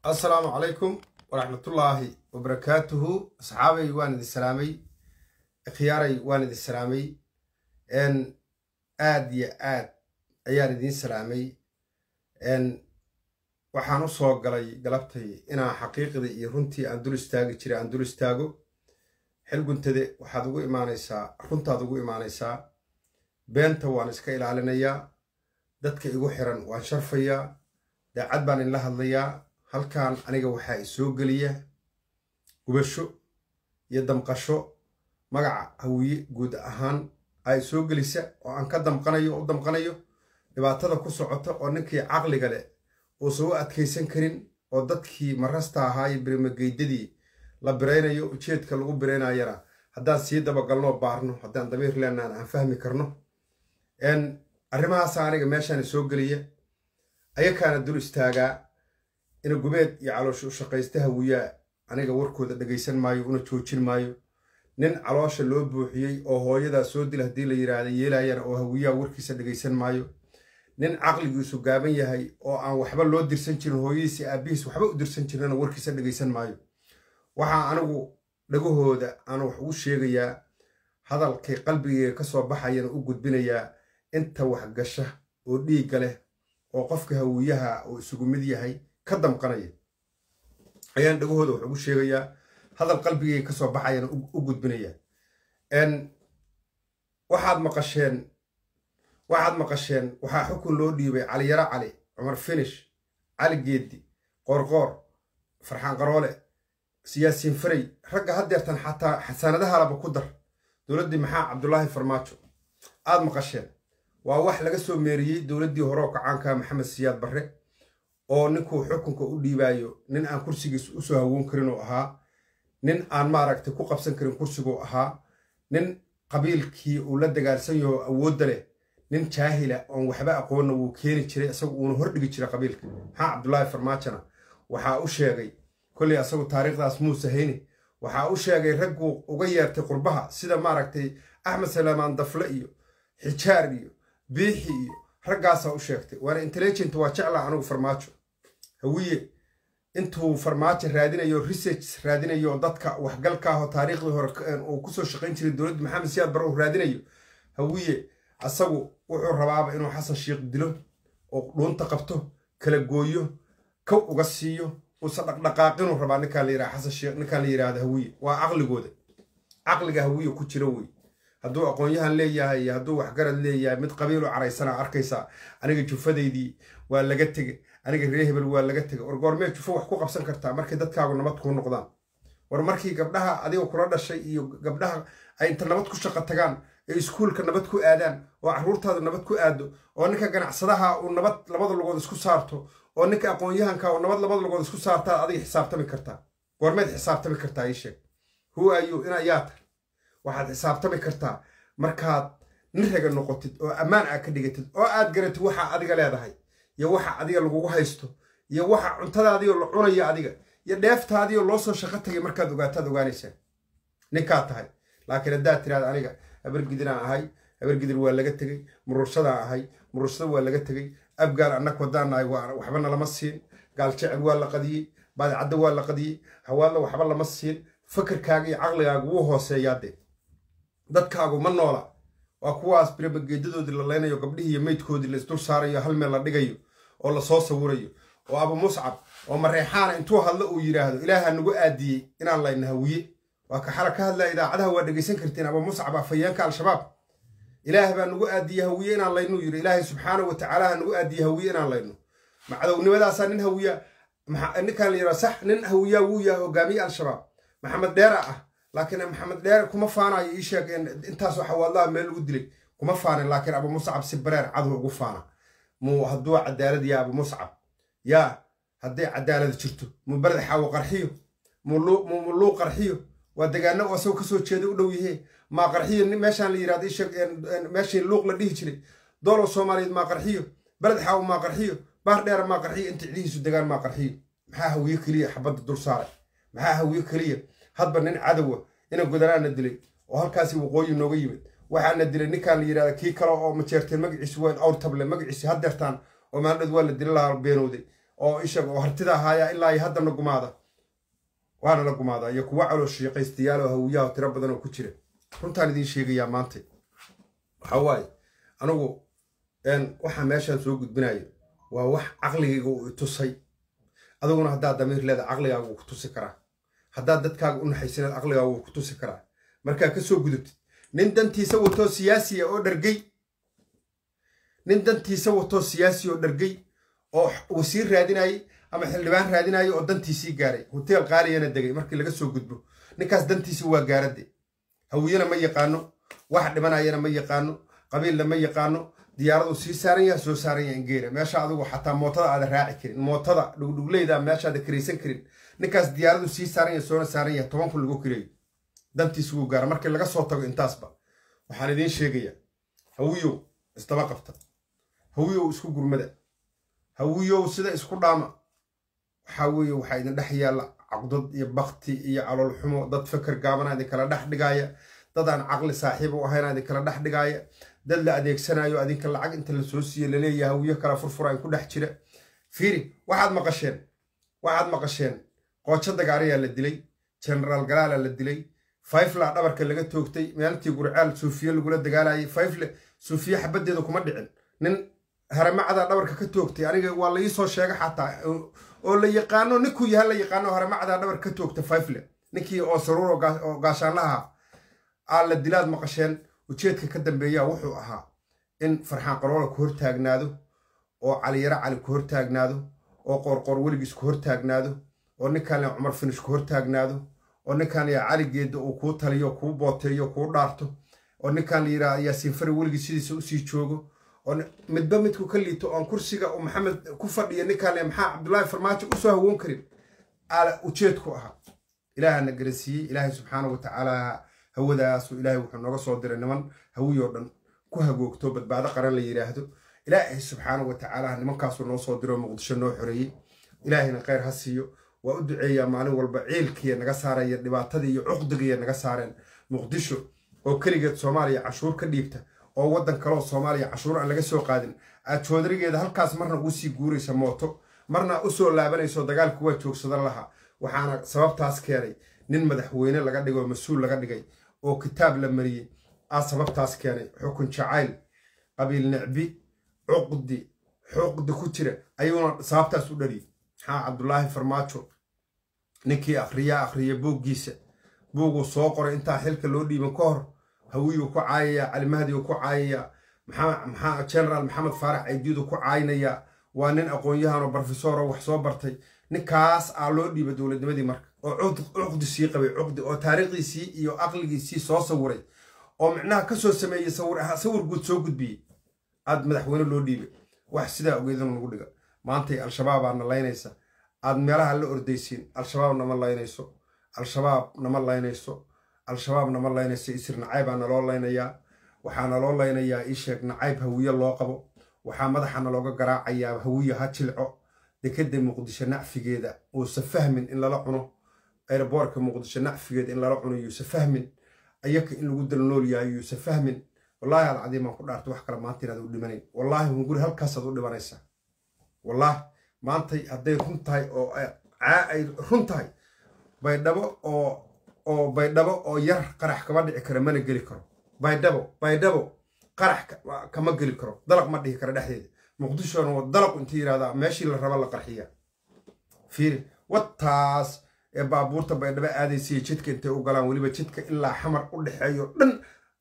assalaamu calaykum waraxmatullaahi wabarakaatuhu asxaabay waan idin salaamay khiyaaray waan idin salaamay aad iyo aad ayaan idiin salaamay waxaan u soo galay galabtay inaan xaqiiqdii iyo runtii aan dul istaagi jiray aan dul istaago xilguntade waxaad ugu imaanaysaa runtaad ugu imaanaysaa beenta waan iska ilaalinayaa dadka igu xiran waan sharfayaa daacad baan inla hadlayaa halkan aniga waxaa isoo geliya gubasho iyo damqasho magaca hawiye guud ahaan aa isoo gelisa oo aan ka damqanayo o u damqanayo dhibaatada ku socota oo ninkii caqliga leh uusan u adkaysan karin oo dadkii marasta ahaa iyo birimageydadii la biraynayo ujeedka lagu biraynayana haddaan sii dabagalnoo baarno haddaan damiir leenaan aan fahmi karno arrimahaasa aniga meeshaan isoo geliya ayakaana dul istaagaa ina gubeed iyo caloosha u shaqaysta hawiyaa aniga warkooda dhegaysan maayo una joojin maayo nin caloosha loo buuxiyey oo hooyadaa soo dil haddii la yidhaahda yeelayana oo hawiyaa warkiisa dhegaysan maayo nin caqligiisu gaaban yahay oo aan waxba loo dirsan jirin hooyadiisi aabbihiis waxba u dirsan jirana warkiisa dhegaysan maayo waxaa anigu dhagahooda aan wax ugu sheegayaa hadalkay qalbigeyga ka soo baxayana u gudbinayaa inta waxgasha oo dhiigga leh oo qofka hawiyaha uu isugu mid yahay ka damqanaya ayaan dhagahooda wax ugu sheegayaa hadal qalbigeyga ka soo baxayana u gudbinayaa waxaad maqasheen waxaad maqasheen waxaa xukun loo dhiibay caliyaro cali cumar finish cali geeddi qoorqoor farxaan qaroole siyaasiin faray ragga haddeertan xataa xasaanadahalaba ku dar dowladdii maxaa cabdulaahi farmaajo aad maqasheen waa wax laga soo meeriyey dowladdii horeo kacaanka maxamed siyaad barre oo ninkuu xukunka u dhiibaayo nin aan kursigiis usoo hawoon karin oo ahaa nin aan maaragtay ku qabsan karin kursiguu ahaa nin qabiilkii uu la dagaalsan yaho awoodda leh nin jaahila oon waxba aqoonna wuu keeni jiray isagu uuna hordhigi jiray qabiilka maxaa cabdulaahi farmaajona waxaa u sheegay kolley asagu taariikhdaas muuse hayne waxaa u sheegay ragguu uga yeertay qurbaha sida maaragtay axmed salaamaan dafle iyo xijaar iyo biixi iyo raggaasaa u sheegtay waana intelligent waa jeclaa anigu farmaajo hawiye intuu farmaajo raadinayo research raadinayo dadka waxgalkaahoo taariikhdii hore uu kusoo shaqayn jiray dowladda maxamed siyaad bare uu raadinayo hawiye asagu wuxuu rabaaba inuu xasan shiikh dilo oo dhuunta qabto kala gooyo kow uga siiyo uusan dhaqdhaqaaqinuu rabaa ninkaan la yiraha xasan shiikh ninkaan la yidhaahda hawiye waa caqligooda caqliga hawiye ku jira wey hadduu aqoon-yahan leeyahay iyo hadduu waxgarad leeyahay mid qabiilu caraysana arkaysaa aniga jufadaydii waa laga tegey aniga ree hebel waa laga tegay war goormee jufo wax ku qabsan kartaa markay dadkaagu nabad kuu noqdaan war markii gabdhaha adiga kula dhashay iyo gabdhaha ay inta nabad ku shaqo tagaan ee iskuulka nabad ku aadaan oo carruurtaadu nabad ku aado oo ninka ganacsadaha uu nabad labada lugood isku saarto oo ninka aqoon-yahanka uu nabad labada lugood isku saartaa adiga xisaabtami kartaa goormeed xisaabtami kartaa ii sheeg who are you ina yaa tahay waxaad xisaabtami kartaa markaad nin raga noqotid oo ammaan aad ka dhigatid oo aad garatid waxa adiga leedahay iyo waxa adiga lagugu haysto iyo waxa cuntadaadiio la cunaya adiga iyo dheeftaadiio loo soo shaqo tagay markaad ogaataad ogaanaysaa ninkaad tahay laakiin haddaad tiraada aniga habargidinaan ahay habargidir waa laga tegey murursadaan ahay murursada waa laga tegey abgaal annak wadaan nahay waxbana lama siin gaal jecel waa la qadiyey baadicadda waa la qadiyey hawaadla waxba lama siin fakarkaaga iyo caqligaaga wuu hooseeyaadee dadkaagu ma noola waa kuwaas birimageedadoodii la leynayo gabdhihii iyo meydkoodii la isdul saarayo hal meel la dhigayo oo lasoo sawirayo oo abu muscab oo mareexaana intuu hadlo uu yidhaahdo ilaaha nagu aadiyey inaan layna hawiye waa ka xala ka hadlaya idaacadaha waa dhegaysan kartiin abu muscab afayeenka al-shabaab ilaah baa nagu aadiye hawiye inaan laynuu yidhi ilaahay subxaanahu watacaala ha nagu aadiye hawiye inaan layno macadownimadaasaa nin hawiya ninkaan la yidhaha sax nin hawiyaa wuu yahay hogaamiye al-shabaab maxamed dheera ah laakiin maxamed dheere kuma faanayo ii sheeg intaasoo xawaadlaha meel lagu dilay kuma faanin laakiin abu muscab si bareer cadow ugu faana muu hadduu cadaalad yaa abu muscab yaa hadday cadaalad jirto muu beled xaawo qarxiyo muu luu qarxiyo waa degaano asagoo kasoo jeeda u dhow yahee maa qarxiyo meeshaan la yirahdo isheeg meeshii luuq la dhihi jiray doolow soomaaliyeed maa qarxiyo beled xaawo maa qarxiyo baar dheera maa qarxiyo inta cidihiisu degaan maa qarxiyo maxaa hawiye keliya xabadda dul saaray maxaa hawiye keliya hadba nin cadowa ina godanaana dilay oo halkaasi waqooyi nooga yimid waxaana dilay ninkaan la yidhahda kii kale oo majeerteen magaciisu waa awrtable magaciisi haddeertaan oo maaldhad waa la dila lahaa beenowday oo isha oo hartida ahaaya ilaa iyo haddana gumaada waana la gumaadaa iyo kuwa caloo shiiqaystayaal oo hawiyaha tiro badan oo ku jira runtaan idiin sheegayaa maanta waxa waaye anigu waxaa meeshaan soo gudbinayo waa wax caqligayga uu itusay adiguna haddaad damiir leeda caqligaaga wuu ku tusi karaa haddaad dadkaaga u naxaysineed caqligaaga wuu ku tusi karaa markaa ka soo gudubtid nin dantiisa watoo siyaasiya oo dhargey nin dantiisa watoo siyaasi oo dhargey oo wasiir raadinayay ama xildhibaan raadinayo oo dantiisii gaaray hoteel qaaliyana degay markii laga soo gudbo ninkaas dantiisi waa gaaradde hawiyena ma yaqaano wax dhimanayana ma yaqaano qabiilna ma yaqaano diyaaradu sii saaran yaha soo saaran yaha ingeera meesha adigu xataa mootada aada raaci karin mootada dhugdhugleyda meeshaada karaysan karin ninkaas diyaaradu sii saaran yaha soona saaran yaha toban kun lagu kireeyo dantiisi wuu gaara markii laga soo tago intaasba waxaan idiin sheegayaa hawiyow isdaba qabta hawiyow isku gurmada hawiyow sida isku dhaama waxaa weeye waxaa idin dhex yaalla caqdad iyo bakti iyo calool xumo dad feker gaabana idin kala dhex dhigaaya dad aan caqli saaxiib u ahayna idin kala dhex dhigaaya dad la adeegsanayo adinka lacag inta la soo siiye laleeyaha hawiyo kala furfura in ku dhex jira fiiri waxaad maqasheen waxaad maqasheen qoojo dagaarayaa la dilay genaraal galaala la dilay fayfla dhabarka laga toogtay maalintii gurcaal suufiye lagula dagaalayay fayfle suufiye xabaddeeda kuma dhicin nin haramacda dhabarka ka toogtay aniga waa la iisoo sheega xataa oo la yaqaano ninkuu yaha la yaqaano haramacda dhabarka ka toogta fayfle ninkii oo saruur oo gaashaanlaha aa la dilaad maqasheen ujeedka ka dambeeya wuxuu ahaa in farxaan qaroola ku hortaagnaado oo caliyaro cali ku hortaagnaado oo qoorqoor weligiis ku hortaagnaado oo ninkaan le cumar finish ku hortaagnaado oo ninkaan ya cali geedda uu kuu taliyo kuu booteeyo kuu dhaarto oo ninkaan la yidhaha yaasiin fari weligiis sidiisa usii joogo oo midba midku ka liito oon kursiga uu maxamed ku fadhiya ninkaan le maxaa cabdullaahi farmaajo usoo hawoon karin ala ujeedku ahaa ilaahana garansiiyey ilaahay subxaana wa tacaala hawadaasu ilaahay wuxuu nooga soo diray niman hawiyoo dhan ku hagoogto badbaado qaran la yidhaahdo ilaahay subxaana wa tacaala nimankaasuu noo soo diro muqdisho noo xoreeyey ilaahayna kheyr ha siiyo waa u duceeyaa maalin walba ciilkiiya naga saaraya dhibaatadii iyo cuqdigiiya naga saareen muqdisho oo keligeed soomaaliya cashuur ka dhiibta oo waddan kaleoo soomaaliya cashuur aan laga soo qaadin aad joodarigeeda halkaas marna ugu sii guuraysa mooto marna u soo laabanayso dagaalku waa joogsadan lahaa waxaana sababtaas keenay nin madaxweyne laga dhigay oo mas-uul laga dhigay oo kitaab la mariyey aa sababtaas keenay xukun jacayl qabiil nicbi cuqdi xuqdi ku jira ayuuna sababtaas u dhaliyay maxaa cabdulaahi farmaajo ninkii akhriyaa akhriya buuggiisa buuguu soo qoray intaa xilka loo dhiiban ka hor hawiyuu ku caayayaa calimahdiuu ku caayayaa maxaa genaraal maxamed faarax caydiiduu ku caaynayaa waa nin aqoon-yahanoo brofesoro wax soo bartay ninkaas aa loo dhiiba dowladnimadii marka oo cuqdi sii qabay cuqdi oo taariikhdiisii iyo aqligiisii soo sawiray oo micnaha ka soo sameeyey sawir guud soo gudbiyey aad madaxweyne loo dhiibay wax sidaa ogeedana nagu dhiga maantay al-shabaabaa na laynaysa aad meelaha la ordaysiin al-shabaab nama laynayso al-shabaab nama laynayso al-shabaab nama laynayso isir nacaybaa naloo laynayaa waxaa naloo laynayaa ii sheeg nacayb hawiye loo qabo waxaa madaxa nalooga garaacayaa hawiye ha jilco dekeda muqdisho nacfigeeda uusa fahmin in lala cuno aeroboorka muqdisho nacfigeeda in lala cuno yuusa fahmin ayaka in lagu dalnool yahay yuusa fahmin wallaahi alcadiimaan ku dhaarta wax kale maanta inaad u dhimanayn wallaahi hunguri halkaasaad u dhimanaysaa wallaahi maantay hadday run tahay oo ay run tahay baydhabo oo oo baydhabo oo yar qarax kama dhici karo mana geli karo baydhabo baydhabo qarax kama geli karo dalaq ma dhihi karo dhexdeeda muqdishona waa dalaq inta yidhahdaa meeshii la raba la qarxiyaa fiiri wataas ee baabuurta baydhabo aadaysiiyo jidka intay u galaan weliba jidka ilaa xamar u dhexeeyo dhan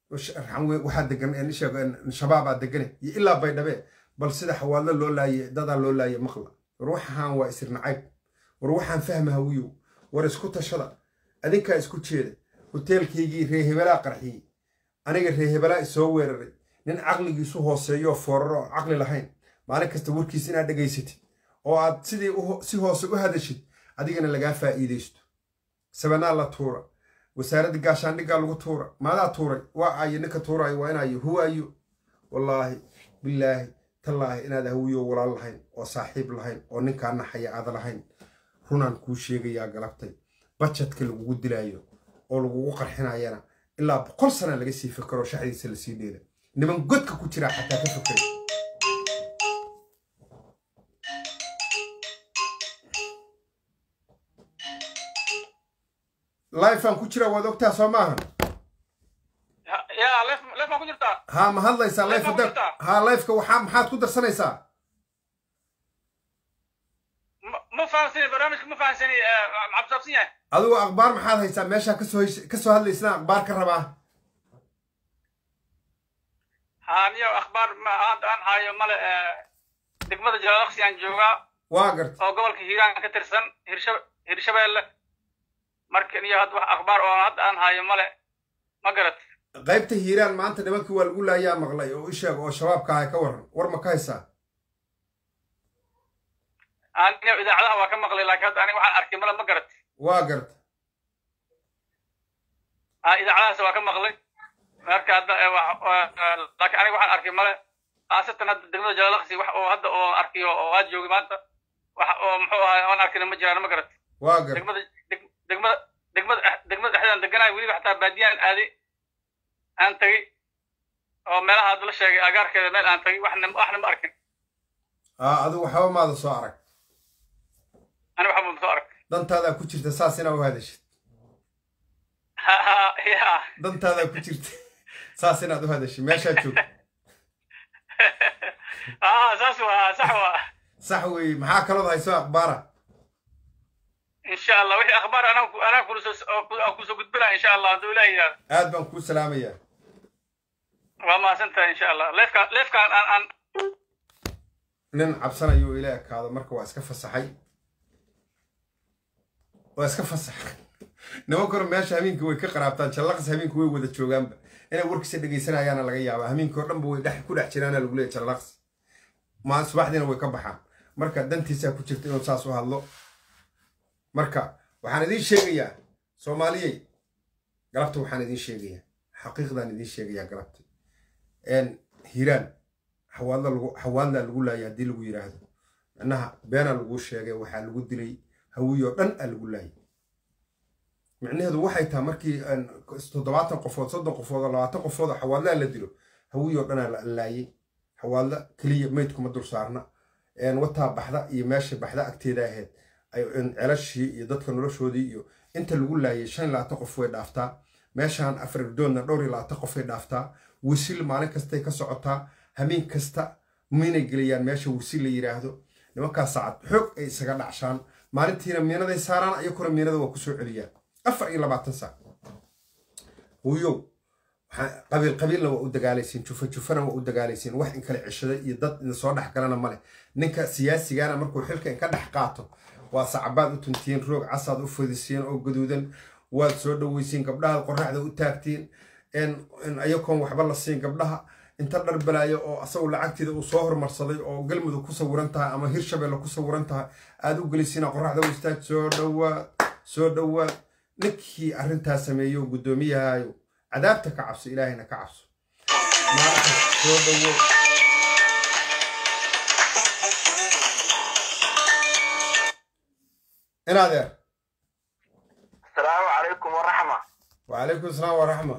waxaa degan shabaabaa degane iyo ilaa baydhabe bal sida xawaadlo loo laaye dadaa loo laaye maqla war waxaan waa isir nacayb war waxaan fahma hawiyow war isku tashada adinkaa isku jeeda hoteelkaygii reehebelaa qarxiyey aniga reehebelaa isoo weeraray nin caqligiisu hooseeyooo fooraro oo caqli lahayn maalin kasta warkiis inaad dhegaysatid oo aad sidii si hoose u hadashid adigana lagaa faa'iidaysto sabanaa la tuura wasaaradda gaashaandhiggaa lagu tuura maadaa tuuray waa ayo ninka tuuraayo waa inayo huwaayo wallaahi bilaahi tallaahi inaad hawiyo walaal lahayn oo saaxiib lahayn oo ninkaa naxaya aada lahayn runaan kuu sheegayaa galabtay bajadka lagugu dilaayo oo lagugu qarxinayana ilaa boqol sana laga sii fikaro shaxdiisa lasii dheela niman godka ku jiraa xataa ka fikray lifeaan ku jira waad ogtaa soo maahan ya leef leef maa ku jirtaa haa ma hadlaysaa life Life hadda ma ku jirtaa? haa lifeka waxaa maxaad ku darsanaysaa ma ma fahamsani barnaamijka ma fahamsani maxaa kusaabsan yahay adigu akhbaar maxaad haysaa meeshaa kasoo hesh- kasoo hadlaysana akhbaar ka rabaa ha niyo akhbaar ma hadda aan hayo male degmada jalaalaqsi aan joogaa waa garta oo gobolka hiiraan ka tirsan hirsha hirshabeelle marka niyo hadda wax akhbaar oo hadda aan hayo male ma garat qaybta hiiraan maanta nimankii waa lagu laayaa maqlay oo isheeg oo shabaabka ahay ka waran war ma ka haysaa aniyo idaacadaha waa ka maqlay laakiin hadda aniga waxaan arkay male ma garat waa garta ha idaacadahaas waa ka maqlay marka hadda eh, wa- wa- eh, laakiin aniga waxaan arkay male khaasatan hadda degmada jalaalaqsi wax oo hadda oo arkiyo oo aad joogay maanta wax oo muxuu ahay aan arkina ma jiraan ma garat waa garta degmada deg- degmada degmada degmada dhexdeedaan deganahay weliba xataa baadiyaan aaday aan tagay oo meelaha hadda la sheegay agaarkeeda meel aan tagay waxna waxna ma arkin aa adigu waxba maada soo arag ani waxba ma soo arag dantaadaa ku jirta saas inaa u hadashid ha ha ya dantaadaa ku jirta saas inaad u hadashid meeshaa joog ha saas waa sax waa sax weeye maxaa kalood hayso akhbaara insha allah wixii akhbaar anaa ku- anaa kulasoo aan kusoo gudbinaa insha allah hadduu ilaah yidhahdo aad baan kuu salaamayaa waa mahadsantahay insha allah leefkaan leefkaan aan aan nin cabsanayo ila ekaado marka waa iska fasaxay waa iska fasaxay nimankuna meesha habeenkii way ka qaraabtaan jallaqas habeenkii way wada joogaanba inay warkiisa dhegaysanayaana laga yaabaa habeenkii oo dhanba way dhex ku dhex jiraana lagu leeyahy jallaqas ma subaxdiina way ka baxaan marka dantiisaa ku jirta inuu saas u hadlo marka waxaan idiin sheegayaa soomaaliyey galabta waxaan idiin sheegayaa xaqiiqdaan idiin sheegayaa galabta n hiiraan xawaadla lagu xawaadlaa lagu laayay haddii lagu yidhaahdo micnaha beenaa laguu sheegay waxaa lagu dilay hawiyoo dhan aa lagu laayay micnaheedu waxay tahay markii aan toddobaatan qofood soddon qofood oo labaatan qofood oo xawaadlaa la dilo hawiyoo dhanaa la laayay xawaadla keliya meydkuma dul saarna een wataa baxda iyo meesha baxda agteeda ahayd ay- een celashii iyo dadka noloshoodii iyo inta lagu laayay shan iyo labaatan qof way dhaaftaa meeshaan afridoodna dhowr iyo labaatan qof way dhaaftaa wisil maalin kastay ka socotaa hameen kasta miinay geliyaan meesha wisil la yidhaahdo nimankaas saacad xoog ay isaga dhacshaan maalintiina miinaday saaraan iyakuna miinada waa kusoo celiyaan afar iyo labaatan saac huyow waxaa- qabiil qabiilna waa u dagaalaysiin jufa jufana waa u dagaalaysiin wax in kale ceshada iyo dad in soo dhex galana male ninka siyaasigana markuu xilka in ka dhex qaato waa sacabaad u tuntiin roog casaad u fadisiin oo gaduudan waad soo dhoweysiin gabdhaha qoraxda u taagtiin in in ayakoon waxba la siin gabdhaha inta dhar balaayo oo asagu lacagteeda uu soo hormarsaday oo galmudug ku sawiran tahay ama hirshabelle ku sawiran tahay aad u gelisiina qoraxda u istaag soo dhowaad soo dhowaad ninkii arrintaa sameeyo oo guddoomiyahayo cadaabta ka cabso ilaahayna ka cabso maanta soo dhowo inaadeer asalaamu calaykum waraxma wacalaykum asalaam waraxma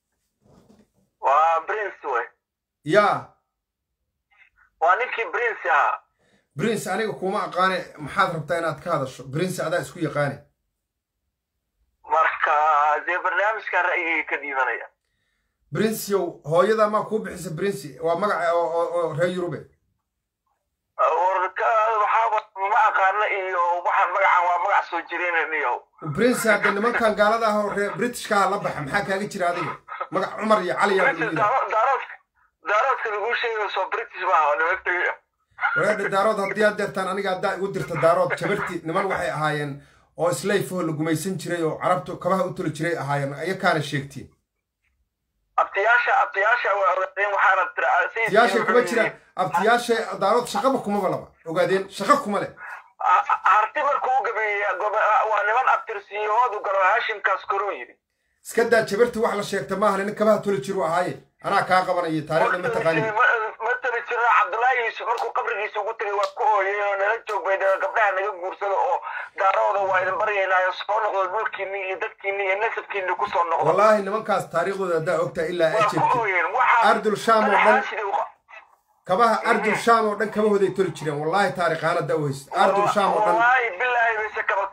waa prince wey yaa waa ninkii prince ahaa prince aniga kuma aqaane maxaad rabtaa inaad ka hadasho prince adaa isku yaqaane marka dee barnaamijka ra'yigay ka dhiibanaya princeyow hooyada maa kuu bixisa prince waa magaca oo oo- oo reer yurube warka waxaaba ma aqaana iyo waxaan magacan waa magac soo jireenaniyo prince hadda nimankan gaalada ah oo reer britishkaa la baxa maxaa kaaga jira adiga magac cumar iyo cali yaa prince lagu yidhi daaro- daaroodka daaroodka laguu sheegayo soo british maaha nimanka wareedha daarood haddii aad deertaan aniga haddaa igu dirta daarood jabarti niman waxay ahaayeen oo islayfoo la gumaysan jiray oo carabtu kabaha u tuli jiray ahaayeen ayakaana sheegtiin abtiyaasha abtiyaasha waa ogaadeen waxaana tira abtiyaashay kuma jiraan abtiyaashay daarood shaqaba kumaba laba ogaadeen shaqa kuma leh harti markuu u gabeeyey gobo- waa niman abtirsiyahoodu galo hashimkaas koruu yidhi iska daa jabarti wax la sheegta maaha nin kabaha tuli jiru ahaaye anaa kaa qabanaya taariikhda ma taqaanin ma tabi jirna cabdullaahi yuusuf markuu qabrigiisa ugu tegay waa ku ooyey oo nala joog bay dhaheen gabdhaha naga guursada oo daarooda waa idin baryaynaayo soo noqdo dhulkiinni iyo dadkiinni iyo nasabkiinni ku soo noqdo wallaahi nimankaas taariikhdooda haddaa ogtaa ilaa waa aad ku jeegtid ooyeen waxaa ardul shaam oo dhan sidii u- kabaha ardul shaam oo dhan kabahooday toli jireen wallaahi taariikhaan haddaa u haysid ardul shaam oo dhan wallaahi bilaahi bayse kaba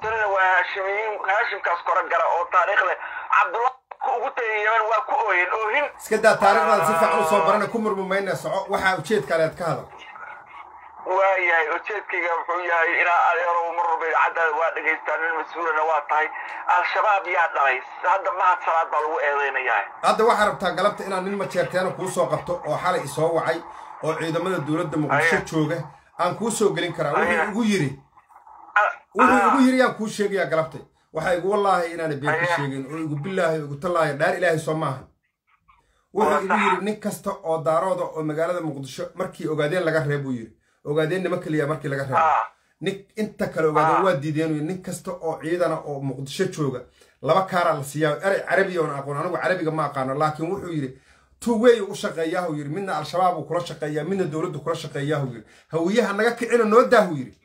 tirina waa haashimiyiin haashimkaas kora gara oo taariikh leh cabdullah ugu tagay yemen waa ku ooyeen oohin iska daa taariikhdaada si fiican usoo barana ku murmumayna soco waxaa ujeedka leed ka hadal waayahay ujeedkayga wuxuu yahay inaa adeerow mar walba idaacaddaada waa dhegaystaa nin mas-uulana waa tahay al-shabaab yaa dhalay hadda mahad salaad baa lagu eedeynayaa hadda waxaa rabtaa galabta inaad nin majeerteena kuu soo qabto oo xalay isoo wacay oo ciidamada dowladda muqdisho Aya. jooga aan kuu soo gelin karaa wuxuu Aya. igu yidhi Ah, wuxuu ah, igu yidhi yaan kuu sheegayaa galabtay waxaa igu wallaahi inaana been ka Aya. sheegin oo igu billaahi oo igu tallaahi dhaar ilaahay soo maaha wuxuu Waa igu sax. yidhi nin kasta oo daarooda oo magaalada muqdisho markii ogaadeen laga reeb buu yidhi ogaadeen nima keliya markii laga reebo ah, nin inta kale ogaadeen Ah. waa diideen uu yidhi, nin kasta oo ciidana oo muqdisho jooga laba kaaraa la siiyaa erey carabiya oon aqoon anigu carabiga ma aqaano laakiin wuxuu yidhi two way u shaqeeyahu yidhi midna al-shabaab uu kula shaqeeyaa midna dowladdu kula shaqeeyahu yidhi hawiyaha naga kicina noo daahu yidhi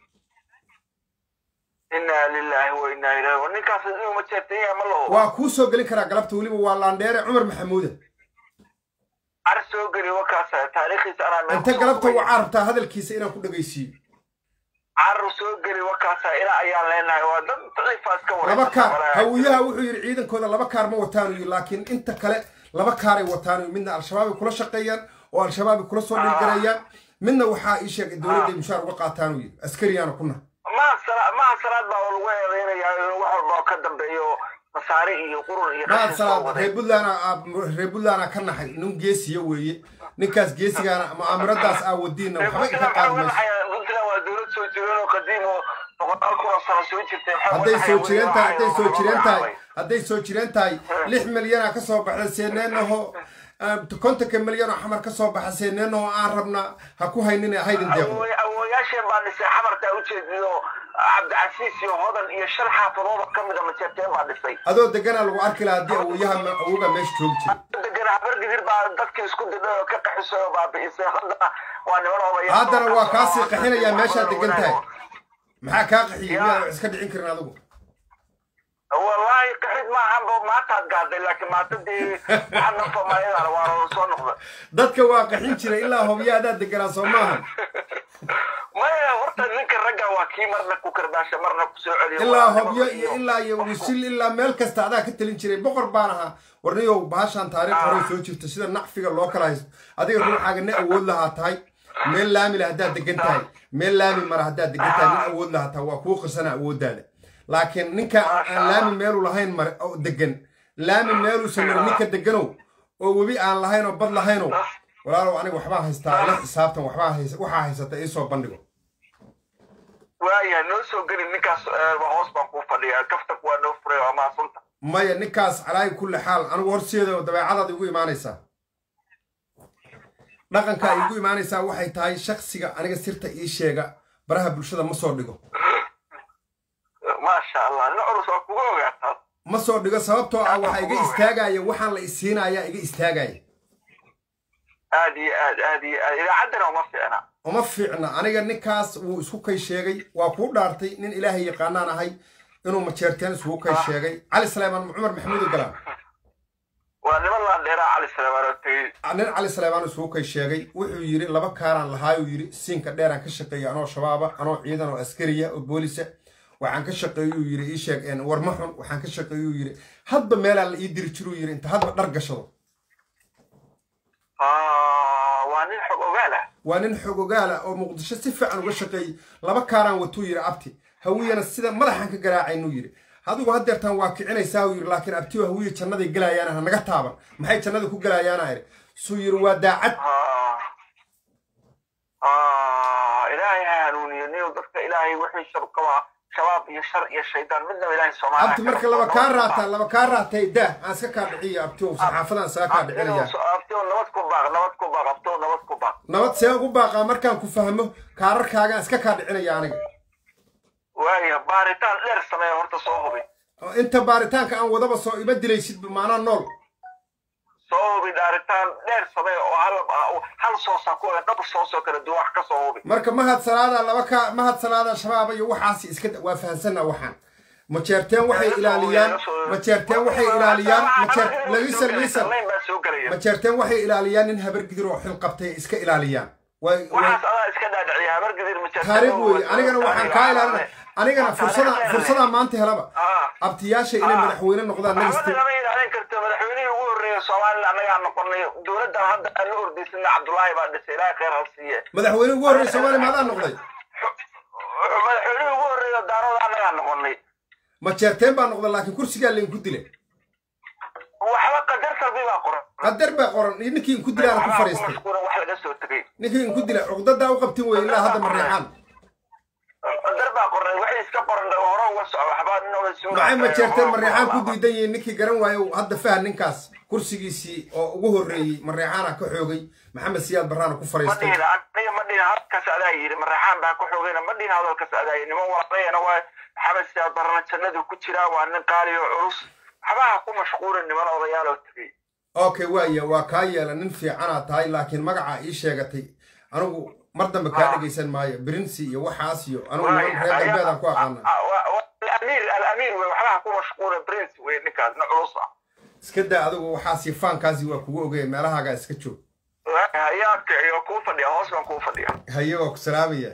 inaa lilaahi wa inaa ilaahi wa ninkaas inuu ma jeertanya ma laho waa kuu soo gelin karaa galabta weliba waa laandheere cumar maxamuuda ar soo geli wakaas taariikhiisa anaa meel inta kusoo galabta qubay. waxaa rabtaa hadalkiisa inaan ku dhegaysiiyo car soo geli wakaas ila ayaan leenahay waa dad daciifa iska laba kaar wareegsan. hawiyaha wuxuu yidhi ciidankooda laba kaar ma wataanu yidhi laakiin inta kale laba kaaray wataanu yidhi midna al-shabaabay kula shaqeeyaan oo al-shabaabay kula soo dhilgareeyaan midna waxaa ii sheegay dowladday mushaar uga qaataanu yidhi askariyaana kuna maha sala- maha salaad baa lagu eedeynayaa inuu wax walba oo ka dambeeyo masaare iyo qurun iyo maad qashin soo salaad waday reer buntland reer buntland ka naxay nin geesiya weeye ninkaas geesigaana mu'aamiradaas aa wadiina waxba ika qaadi mayso puntland waa dowlad soo jireen oo qadiim oo boqolaal kun oo sano soo jirtay hadday soo jireen tahay hadday soo jireen tahay hadday soo jireen tahay lix milyana ka soo baxda seeneenaho kontonka milyan oo xamar ka soo baxa seeneenaho aan rabna ha ku haynin haydin deeqo awooyaasheen baa dhisay xamartaa ujeediyo cabdicasiis iyo hodan iyo shan xaafadooda ka mida majeerteen baa dhisay adoo deganaa lagu arki lahaa haddii awooyaha awooga meesha joogi jiray degan habar gidir baa dadka isku didhay oo ka qaxisay oo baabi'isay haddana waa niman odayaal haddana waa kaasii qaxinayaa meeshaad degan tahay maxaa kaa qaxiyey miyaa wax iska dhicin karin adigu wallaahi qaxid maahanba maantaad gaaday laakiin maanta dee waxaa nafamaayadana waa soo noqda dadka waa qaxin jiray ilaa hobyo adaa deganaa soo maahan maya horta ninka ragga waa kii marna ku karbaasha marna ku soo celiyo ilaa Waa hobyo nimanka iyo ilaa iyo wisil ilaa meel kasta adaa ka talin jiray boqor baan ahaa warniyow bahashaan taariikh horey soo jirta sida nacfiga loo kala haysto adiga ruuxaaga nin awood lahaa tahay meel laami la haddaad degan tahay meel laami mara haddaad degan tahay nin awood lahaa tahay waa kuu qirsana awooddaada laakiin ninka aan laami meelu lahayn mare oo degan laami meeluusan marin ninka deganow oo webi aan lahayn oo bad lahaynow walaalow aniga waxbaa haystaa ila xisaabtan waxbaa haysa waxaa haysata iisoo bandhigo waayahay noo soo geli ninkaas eh, waa hoos baan kuu fadhiyaa kaftanku waa noo furay waa mahadsunta maya ninkaas calaayi kulli xaal anigu horseeda dabeecadaad igu imaanaysaa dhaqanka ay igu imaanaysaa waxay tahay shaksiga aniga sirta ii sheega baraha bulshada ma soo dhigo maasha allah nin culus waa kuga ogaataa ma soo dhigo sababtoo ah waxaa iga istaagaya waxaan la isiinayaa iga istaagaya aad iyo aad aad iyo aad idaacaddana uma fiicna uma fiicna aniga ninkaas wuu isku kay sheegay waa kuu dhaartay nin ilaahay yaqaanaan ahay inuu majeerteen isugu kay sheegay cali saleymaan cumar maxamuud galaan waa niman laan dheeraa cali salebaan oo tegey nin cali saleymaan isugu kay sheegay wuxuu yidhi laba kaaraan lahaayuu yidhi siinka dheeraan ka shaqeeya anoo shabaaba anoo ciidan oo askariya oo boolisa waxaan ka shaqeeyuu yidhi ii sheeg een, warma xun waxaan ka shaqeeyuu yidhi hadba meelaa la ii diri jiruu yidhi inta hadba dhar gashado Ah, waa nin xog ogaal ah waa nin xogogaala oo muqdisho si fiican uga shaqeeyey laba kaaraan watuu yidhi abti hawiyana sida madaxan ka garaacaynuu yidhi adigu haddeertaan waa kicinaysaa uu yidhi laakiin abtiyo hawiye jannaday gelayaana ha naga taaban maxay jannada ku gelayaana idhi suu yidhi waa daacad Ah. Ah, ilaahay ha hanuuniyo niyo dadka ilaahay wixii shar qabaa shabaab iyo shar iyo shaydaan midnaba ilaahay soomaaliya abti marka laba kaa raataa laba kaa raatay daa aan iska kaa dhiciyo abtiyo saxaafadan isaga kaa dhicinaya abtiyo nabad ku baaq nabad ku baaq abtiyo nabad ku baaq nabad see ugu baaqaa markaan ku fahmo kaararkaagaan iska kaa dhicinaya aniga waaya baaritaan dheer sameeya horta soo hubi oo inta baaritaanka aan wadaba soo ima dilaysid maanaa nool soo hubi dhaaritaan dheer sameeya oo hal hal soosa ku dhab soosoo kala duwan wax ka soo hubi marka mahad salaada laba ka mahad salaada shabaaba iyo waxaas iska waa fahansanna waxaan majeerteen waxay ilaaliyaan majeerteen waxay ilaaliyaan majeer lagisan liisan Layn baa soo gelaya majeerteen waxay ilaaliyaan nin habar gidir oo xil qabtay iska ilaaliyaan way way- waxaas adaa iska dhaadhiciya habar gadir majeerteen taariikh weeye anigana waxaan kaa ilaalina anigana fursada fursadaa maanta helaba ah abtiyaasha inay Ah. madaxweyne noqdaan waxba nagiste lama yidhaahdin karto madaxweynihii ugu horreeya soomaaliya annagaa noqonay dowladdan hadda aan la ordaysana cabdullaahi baa dhisay ilaahay khayr ha siiye madaxweyne ugu horreeya soomaaliya maadaa noqday madaxweynihii ugu horreeya daarooda annagaa noqonay ma jeerteen baa noqda laakiin kursigaa laydinku dila waxba qadar salbi baa qoran qadar baa qoran iyo ninkii inku dilaana ku waxbaa ku fadhiistay mashquulan wax laga soo tegay ninkii inku dila cuqdadaa u qabtin weye ilaa hadda mareexaan qadar baa qoran waxay iska qoran hore uga soco waxbaa inooga soo maxay ma jeerteen mareexaan ku diidan yihiin ninkii garan waayo hadda fahan ninkaas kursigiisii oo ugu horreeyey mareexaana ka xoogay maxamed siyaad barraana ku ma fadhiistay dhihin aniga ma dhihin halkaas adaa yidhi maraxaan baa ku xoogayna ma dhihin hadalkaas adaa yidhi niman walaqayana waa maxamed siyaad barana jannadu ku jiraa waa nin qaali oo culus waxbaha ku mashquulin niman odayaal oo tegey okay waaya waa kaa yeela nin fiicanaad tahay laakiin magacaa ii sheegatay anigu mar dambe kaa Ah. dhegaysan maayo brinsi iyo waxaas iyo anigu niman reer galbeedaan ku aqaana alamiir alamiir wey waxbaha ku mashquulin prince wey ninkaas nin culus ah iska daa adigu waxaasi faankaasi waa kugu ogaya meelahaagaa iska joog ayaa kiciyo kuu fadhiya hoos baan kuu fadhiya haye waa ku salaamaya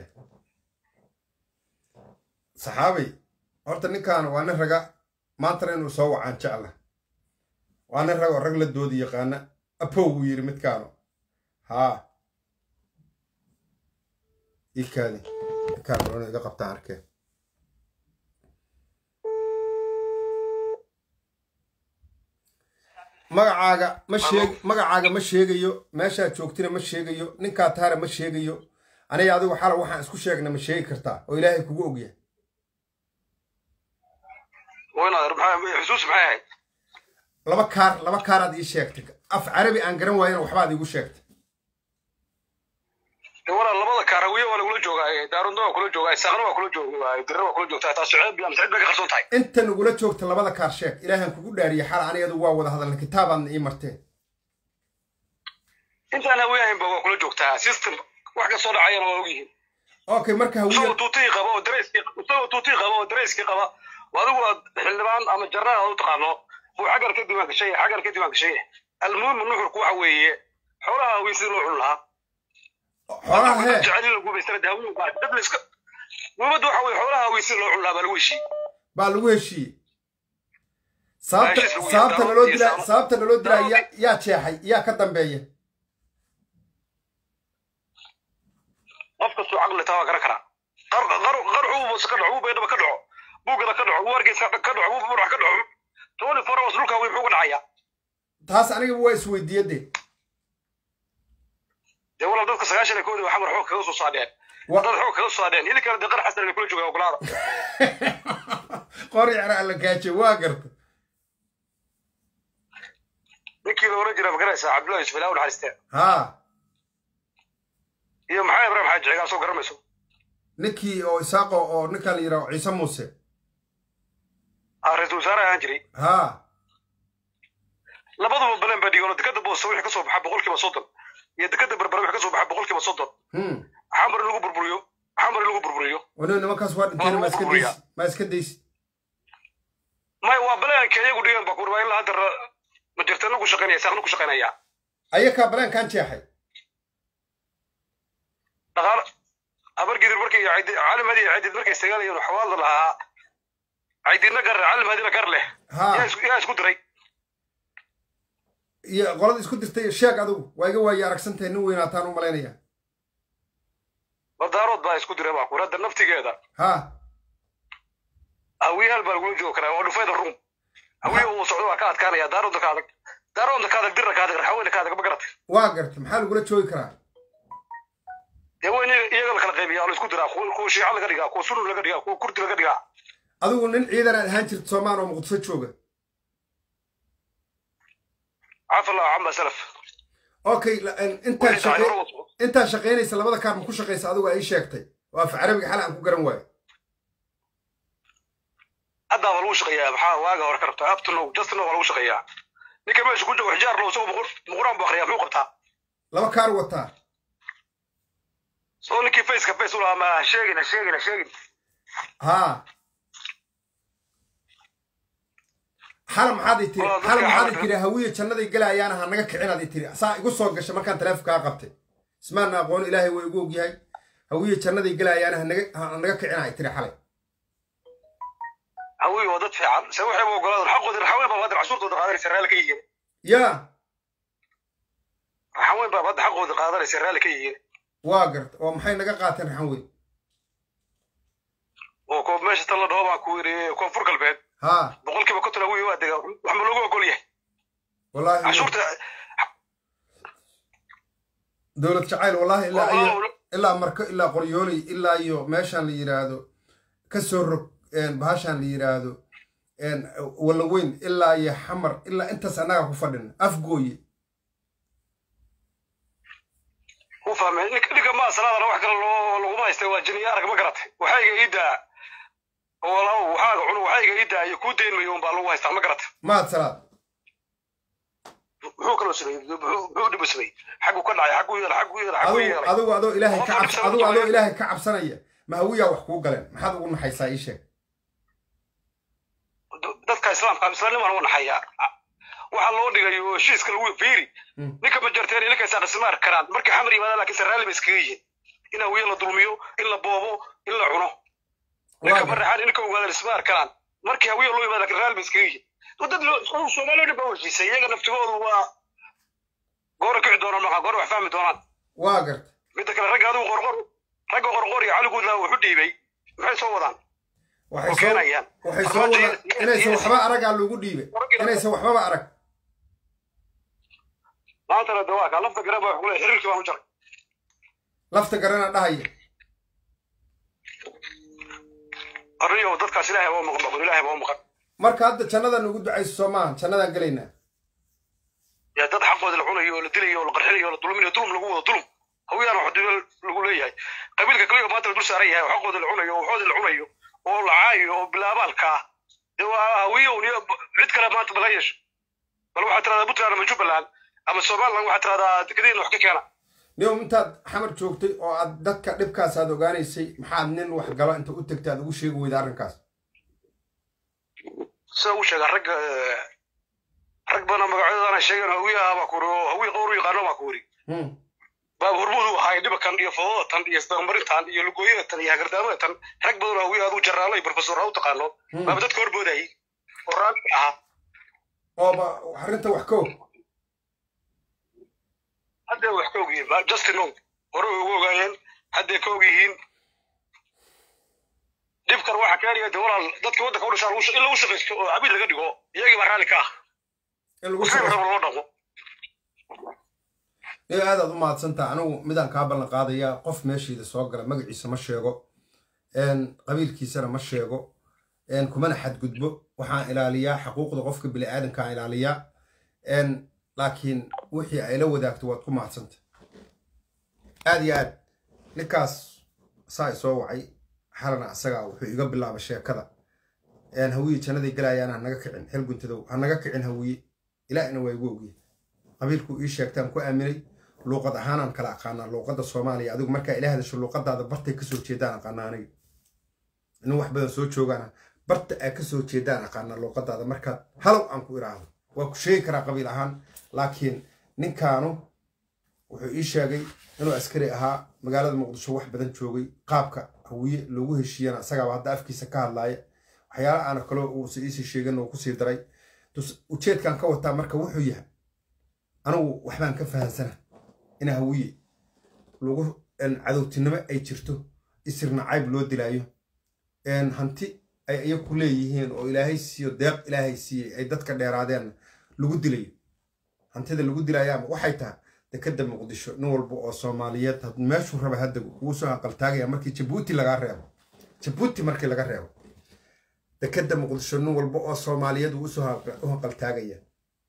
saxaabay horta ninkan waa nin raga maantana inuu soo wacaan jecla waa nin rag oo rag la doodi yaqaana apow buu yidhi midkaanu haa ikaadi ninkaan rona iga qabtaan arkeen magacaaga ma sheeg magacaaga ma sheegayo meeshaad joogtina ma sheegayo ninkaa taara ma sheegayo aniga adigu xala waxaan isku sheegna ma sheegi kartaa oo ilaahay kugu ogyahay waynaadar maxaa xusuus maxay ahayd laba kaar laba kaaraad ii sheegtay af carabi aan garan waayana waxbaad iigu sheegtay walaal labada kaarawiye waa lagula joogaa daarunda waa kula joogaa isaaqna waa kula joogaa dirra waa kula joogtaa taas ceeb iyo ceeb bay ka qarsoon tahay inta nagula joogta labada kaar sheeg ilaahan kugu dhaariye xala anigadu waa wada hadalna kitaabaadna ii marteen intaan haweenahaynba waa kula joogtaa system wax ka soo dhacayana waa ogyihiin okay marka isagoo hawiya tuutii qaba oo dareyskii isagoo tuutii qaba oo dareyskii qaba oo adigu aad xildhibaan ama jarnaal aad u taqaano buu xaggan ka diiwaan gashay xaggan ka diiwaan gashay almuhimu nuxurku waxa weeye xoolaha haween sidii loo cuni lahaa xoolaha hee jecel la guubaystana dee haween baa dad la iska muhimaddu waxa weeye xoolaha haween sidii loo cuni lahaa baa lagu heshiiyey baa lagu heshiiyey sababta Meeshiis lagu sababta yaqaano naloo iyo dilaa sabab- sababta naloo dilaa yaa yaa jeexay yaa ka dambeeya qof kastoo caqli taa waa garan karaa qar- qar- qarcu buu ka dhaco buu baydhaba ka dhaco buugada ka dhaco buu hargeysa ka dhaco buu burax ka dhaco twenty four hours dhulka haween muxuu ka dhacayaa taas anigaba waa isweydiiyadee dee walaal dadka sagaashan koodi waa xamar xoog kaga soo saadheen Wa- dad xoog kaga soo saadheen idinkana dee qar xasan bay kula joogaa ogolaada qori cara alla gaaje waa garta ninkii la oran jira magaraysa cabdullahi yusuf ilaa u naxariistee haa iyo maxaa ibrahim xaaji cigaal soo garamayso ninkii oo isaaqo oo ninka la yidhaho ciise muuse aa ra-iisul wasaare ahaan jiray haa labaduba baleen baa dhigoon dekada boosta wixii kasoo baxa boqolkiiba soddon iyo dekada berbera wixii kasoo baxa boqolkiiba soddon hmm xamar in lagu burburiyo xamar in lagu burburiyo wani nimankaas waa dhinteen ma iska Waa daysi ma iska daysi may waa baleenka iyagu dhigan baa kurba ilaa hadda ra- ma jirtana ku shaqaynaya saaqna ku shaqaynaya ayakaa baleenkan jeexay dhaqaal habargidir markay caydi- calim hadi caydid markay istagaalayeen xawaada lahaa caydidna gar calim hadina gar leh haa yaa isku- yaa isku diray iyo qolada isku dirtay sheeg adigu waa iga waaye aragsantahay nin weynaataan u malaynaya badaarood baa isku diray baa kuradda naftigeeda haa hawiyahal baa lagula joogi karaa waa dhufayda rum hawiya uu socdo waa ka adkaanaya daaroodda ka adag daaroodda ka adag dirra ka adag raxaweyna ka adag ma garatay waa garta maxaa lagula joogi karaa dee waa in iyaga iyaga la kala qaybiya oo la isku diraa kuwa kuwa shiica laga dhigaa kuwa sunni laga dhigaa kuwa kurdi laga dhigaa adigu nin ciidan aad ahaan jirta soomaan oo muqdisho jooga cafa allahu cama salaf okay la- in- intaad Wixii dhacay shaqey hore u- intaad shaqaynaysa labada kaar ma ku shaqaysa adigu ay sheegtay oo af carabiga xal aan ku garan waayo haddaaba lagu shaqeeyaa maxaa waaga hore ka rabtaa up to now just now waa lagu shaqeeyaa ninka meesha ku joogo xijaar low isagoo muqur- muquraan buu akriyaa muxuu qabtaa laba kaar wataa soo ninkii faceka face u lahaa ma sheegin ha sheegin ha sheegin haa xala maxaad i tiri Waa, dadka xala maxaad i xalalka- tiri hawiye jannaday gelayaana ha naga kicinaad i tiri saa igu soo gasha markaan taleefonkaa qabtay ismaana aqoon ilaahay waa igu ogyahay hawiye jannaday gelayaana ha naga ha naga kicina i tiri xalay hawiye waa dad fiican se waxayba ogolaadeen xaqoodii raxaweyn baa hadda cashuurtooda qaadanaysa raalli ka yihiin yaa raxaweyn baa hadda xaqooda qaadanaysa raalli ka yihiin waa garta oo maxay naga qaateen raxan weyn oo ko meesha tan la dhaho baan ku yidhi koonfur galbeed haa boqolkiiba konton hawiye waa dega wax ma loogu ogol yahay wallaahi cashuurta dowlad jacayl wallaahi ilaa iyo waa- ilaa marko ilaa qoryooley ilaa iyo meeshaan la yidhaahdo ka soo rog bahashaan la yidhaahdo wallaweyn ilaa iyo xamar ilaa intaas annaga ku fadhina afgooye u fahmay ninka ninka ma salaadana wax kale loo laguma haystay waa jiniya arag ma garatay waxayga iidaa walaalow waxaaga cunu waxayga iidaa iyo kuu dayn mayo unbaa lagu haystaa ma garatay mahad salaad muxuu kaloo sameeyey muxuu muxuu dhiba sameeyey xaggu ka dhacay xaggu yeelay xaggu yeelay xaggu adigu yeelay adigu adoo ilaahay ka Qofka cabs dhibsan adigu adoo maayo. ilaahay ka cabsanaya ma hawiyaa wax kuu galeen maxaad ugu naxaysaa ii sheeg dadka islaamka islaamnimaan u naxayaa waxaa loo dhigay oo heshiiska lagu fiiri Mm. ninka majarteen iyo ninka saaqasimaar karaan markay xamar yimaadaan laakiin saraalli ba iskaga yihiin in hawiye la dulmiyo in la boobo in la cuno ninka Waa maraxaan ninka ogaadaan ismaar karaan markii hawiye loo yimaada laakiin raalli ba iskaga yihiin dad loo- soomaaliya dhan baa heshiisay iyaga naftigoodu waa goora kici doonaan maxaa goora wax fahmi doonaan waa garta midda kale ragga adigu qorqor ragga qorqor iyo cali guudlaa wuxu dhiibay maxay soo wadaan waxay oo soo keenayaan waxay soo wada inaysan waxba aragaa lagu dhiibay inaysan waxbaba arag maantana de waa kaa lafta garan baa wax ku leeyahay xiriirkii baan u jaray lafta garana dhahaya arriyo dadkaas ilaahay baa u maqan baqon ilaahay baa u maqan marka hadda jannadan ugu ducayso soo maaha jannadaan gelaynaa yaa dad xaqooda la cunayo oo la dilayo oo la qarxinayo oo la dulminayo dulum lagu wado dulum hawiyaan wax dibal lagu leeyahay qabiilka kaliya maanta la dul saaran yahay oo xaqooda la cunayo oo waxooda la cunayo oo la caayo oo bilaabaalka ah de waa hawiye un iyo cid kale maanta bala yeesho bal waxaad tiradaa puntland ama jubbaland ama somaliland waxaad tiradaa dekadiina wax ka keena niyow intaad xamar joogtay oo aad dadka dhibkaas aad ogaanaysay maxaad nin wax galo inta u tegtay aad ugu sheegi weyda arrinkaas sida uu sheegaa rag eh, rag badan magacyadana sheegeen hawiye ah baa ku uri oo hawiye qowr u yaqaano baa ku uri Hmm. baab hormuud u ahaay dhibakan iyo fododatan iyo isdaqmarintan iyo lugooyadatan iyo hagardaamadaatan rag badan oo hawiye aduu jarraalo iyo profesor ha u taqaano Hmm. baaba dadka horboodayay oo raalli ahaa ooba arrinta wax ka og hadday wax ka og yihiin ba- justin ow hore way ugu ogaayeen hadday ka og yihiin dhibkan waxa keenaya de walaal dadka waddanka u dhashaan lagu sha- in lagu shaqaysto oo cabiid laga dhigo iyagii baa raalli ka ah in lagu waxay shaqo raba loo dhaqo niyo aadaad u mahadsantaha anigu midaan kaa ballan qaadayaa qof meeshiida soo gala magaciisa ma sheego een, qabiilkiisana ma sheego een, kumana xadgudbo waxaan ilaaliyaa xuquuqda qofka bini'aadankaan ilaaliyaa een, laakiin wixii ay la wadaagto waad ku mahadsanta aad iyo aad ninkaas saa isoo wacay xalana asagaa wuxuu iga bilaabay sheekada een, hawiye jannaday galayaan ha naga kicin xil guntadow ha naga kicin hawiye ilaahina waa igu ogyihin qabiilku ii sheegtaan ku aaminay luuqad ahaanaan kala aqaanaa luuqadda soomaaliya adigu markaa ila hadasho luuqadaada bartay kasoo jeedaan aqaanaa aniga nin wax badan soo joogaana barta aa kasoo jeedaan aqaanaa luuqadaada markaad halow aan ku iraahdo waa ku sheegi karaa qabiil ahaan laakiin ninkaanu wuxuu ii sheegay inuu askari ahaa magaalada muqdisho wax badan joogay qaabka hawiye loogu heshiiyana isagaaba hadda afkiisa ka hadlaaya waxyaala aana kaloo uusa iisii sheegin uu kusii daray tus- ujeedkan ka wataa marka wuxuu yahay anigu waxbaan ka fahansana in hawiye lagu een, cadowtinimo ay jirto isirna cayb loo dilaayo een, hanti ay iyaku leeyihiin oo ilaahay siiyo deeq ilaahay siiyey ay dadka dheeraadeen lagu dilayo hantida lagu dilayaama waxay tahay dekada muqdisho nin walba oo soomaaliyeed had- meeshuu raba hadda wuu soo aqaltaagaya markii jabuuti lagaa reebo jabuuti markii laga reebo dekada muqdisho nin walba oo soomaaliyeed wuu usoo haq- u haqaltaagaya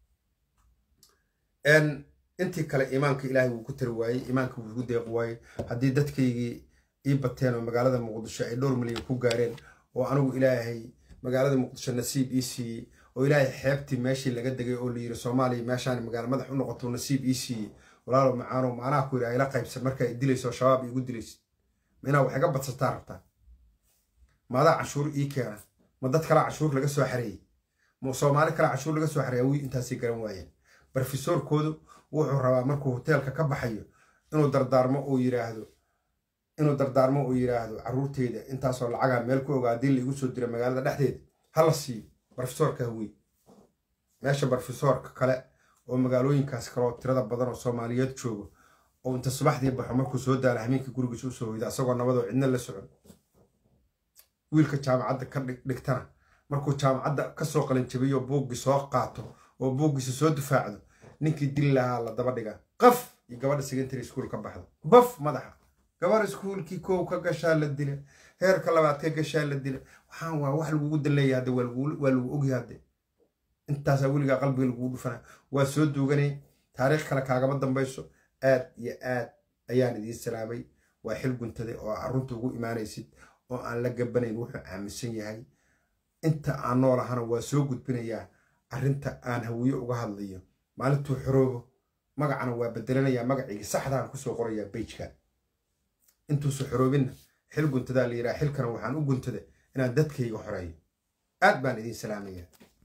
n intii kale iimaanka ilaahay wuu ku tari waayey iimaanka wuu igu deeqi waayey haddii dadkaygii ii bateen oo magaalada muqdisho ay dhowr milyan ku gaareen oo anigu ilaahay magaalada muqdisho nasiib ii siiyey oo ilaahay xeebtii meeshii laga degay oo layiri soomaaliya meeshaan magaalo madax u noqoto nasiib ii siiyey walaalo macaano macnaha ku yidhi ayla qaybsan markaa i dilayso shabaab iigu dilaysid ma inaa wax iga badsataa rabtaa maadaa canshuur ii keena ma dad kalaa canshuur laga soo xareeyey ma soomaali kalaa canshuur laga soo xareeya wii intaasay garan waayeen barofesoorkoodu wuxuu rabaa markuu hoteelka ka baxayo inuu dardaarmo uu yiraahdo inuu dardaarmo uu yiraahdo caruurteyda intaasoo lacagaa meel ku ogaa haddii laigu soo dira magaalada dhexdeeda hala siiyo barofesoorka hawiye meesha barofesoorka kale oo magaalooyinkaas kale oo tirada badan oo soomaaliyeed joogo oo inta subaxdii baxo markuu soo daala hameenkii gurigiisa usoo hoyda asagoo nabadoo cidna la socon wiilka jaamacadda ka dhigtana markuu jaamacadda kasoo qalinjabiyo buuggii soo qaato oo buuggiisa soo difaacdo ninkii dili lahaa la daba dhigaa qaf iyo gabadha secondary school ka baxdo baf madaxa gabar iskuulkii kow ka gashaa la dila heerka labaad ka gashaa la dila waxaan waa wax lagugu daleeya hadde waa lagu ogyahay hadde intaasaa weligaa qalbiga lagugu dhufanaya waa soo duuganay taariikh kale kaagama dambayso aad iyo aad ayaan idiin salaamay waa xil guntade oo arunta ugu imaanaysid oo aan la gabanayn wuxuu aaminsan yahay inta aan nool ahana waa soo gudbinayaa arrinta aan hawiye uga hadlayo maalintuu xoroobo magacana waa bedelanayaa magacigii saxdaan kusoo qorayaa bejka intuusu xoroobinna xil guntadaa la yidhaha xilkana waxaan u guntada inaan dadkayga xoreeyo aad baan idiin salaamayaa